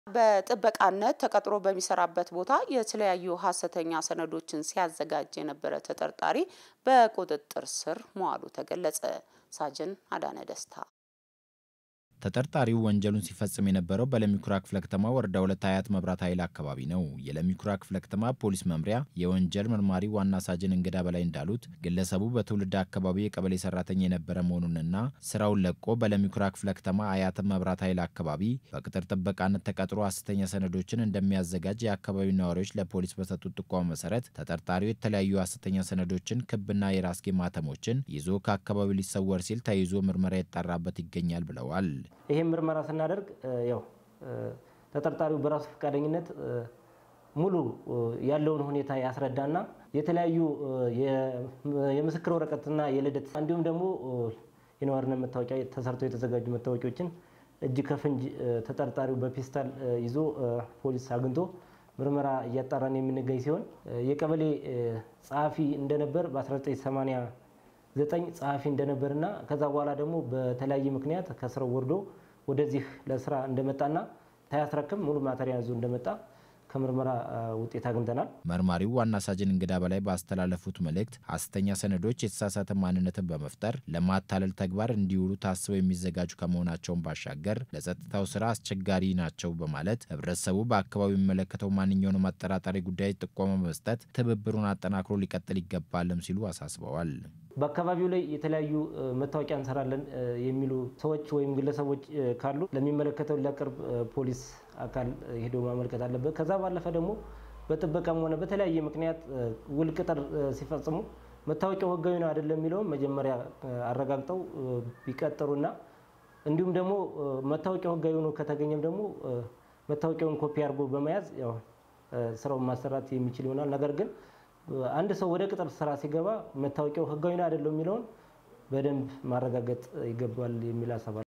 በጥበቃነት ተቀጥሮ በሚሰራበት ቦታ የተለያዩ ሀሰተኛ ሰነዶችን ሲያዘጋጅ የነበረ ተጠርጣሪ በቁጥጥር ስር መዋሉ ተገለጸ። ሳጅን አዳነ ደስታ ተጠርጣሪው ወንጀሉን ሲፈጽም የነበረው በለሚኩራ ክፍለ ከተማ ወረዳ ሁለት አያት መብራት ኃይል አካባቢ ነው። የለሚኩራ ክፍለ ከተማ ፖሊስ መምሪያ የወንጀል መርማሪ ዋና ሳጅን እንግዳ በላይ እንዳሉት ግለሰቡ በትውልድ አካባቢ የቀበሌ ሰራተኛ የነበረ መሆኑንና ስራውን ለቆ በለሚኩራ ክፍለ ከተማ አያት መብራት ኃይል አካባቢ በቅጥር ጥበቃነት ተቀጥሮ ሐሰተኛ ሰነዶችን እንደሚያዘጋጅ የአካባቢው ነዋሪዎች ለፖሊስ በሰጡት ጥቆማ መሰረት ተጠርጣሪው የተለያዩ ሐሰተኛ ሰነዶችን፣ ክብና የራስጌ ማተሞችን ይዞ ከአካባቢው ሊሰወር ሲል ተይዞ ምርመራ ይጣራበት ይገኛል ብለዋል። ይህም ምርመራ ስናደርግ ያው ተጠርጣሪው በራሱ ፈቃደኝነት ሙሉ ያለውን ሁኔታ ያስረዳና የተለያዩ የምስክር ወረቀትና የልደት እንዲሁም ደግሞ የነዋሪነት መታወቂያ ተሰርተው የተዘጋጁ መታወቂያዎችን እጅ ከፍንጅ ተጠርጣሪው በፔስታል ይዞ ፖሊስ አግኝቶ ምርመራ እያጣራን የምንገኝ ሲሆን የቀበሌ ጸሐፊ እንደነበር በ1989 ጸሐፊ እንደነበርና ከዛ በኋላ ደግሞ በተለያየ ምክንያት ከስራው ወርዶ ወደዚህ ለስራ እንደመጣና ታያስረክም ሙሉ ማተሪያ ይዞ እንደመጣ ከምርመራ ውጤት አግኝተናል። መርማሪው ዋና ሳጅን እንግዳ በላይ ባስተላለፉት መልእክት ሐሰተኛ ሰነዶች የተሳሳተ ማንነትን በመፍጠር ለማታለል ተግባር እንዲውሉ ታስበው የሚዘጋጁ ከመሆናቸውን ባሻገር ለጸጥታው ስራ አስቸጋሪ ናቸው በማለት ህብረተሰቡ በአካባቢው የሚመለከተው ማንኛውንም አጠራጣሪ ጉዳይ ጥቆማ በመስጠት ትብብሩን አጠናክሮ ሊቀጥል ይገባልም ሲሉ አሳስበዋል። በአካባቢው ላይ የተለያዩ መታወቂያ እንሰራለን የሚሉ ሰዎች ወይም ግለሰቦች ካሉ ለሚመለከተው ለቅርብ ፖሊስ አካል ሄዶ ማመልከት አለበት። ከዛ ባለፈ ደግሞ በጥበቃም ሆነ በተለያየ ምክንያት ውል ቅጥር ሲፈጽሙ መታወቂያው ህጋዊ ነው አይደለም የሚለውን መጀመሪያ አረጋግጠው ቢቀጥሩና እንዲሁም ደግሞ መታወቂያው ህጋዊ ሆኖ ከተገኘም ደግሞ መታወቂያውን ኮፒ አድርጎ በመያዝ ያው ስራውን ማሰራት የሚችል ይሆናል። ነገር ግን አንድ ሰው ወደ ቅጥር ስራ ሲገባ መታወቂያው ህጋዊ ነው አይደለም የሚለውን በደንብ ማረጋገጥ ይገባል የሚል ሀሳብ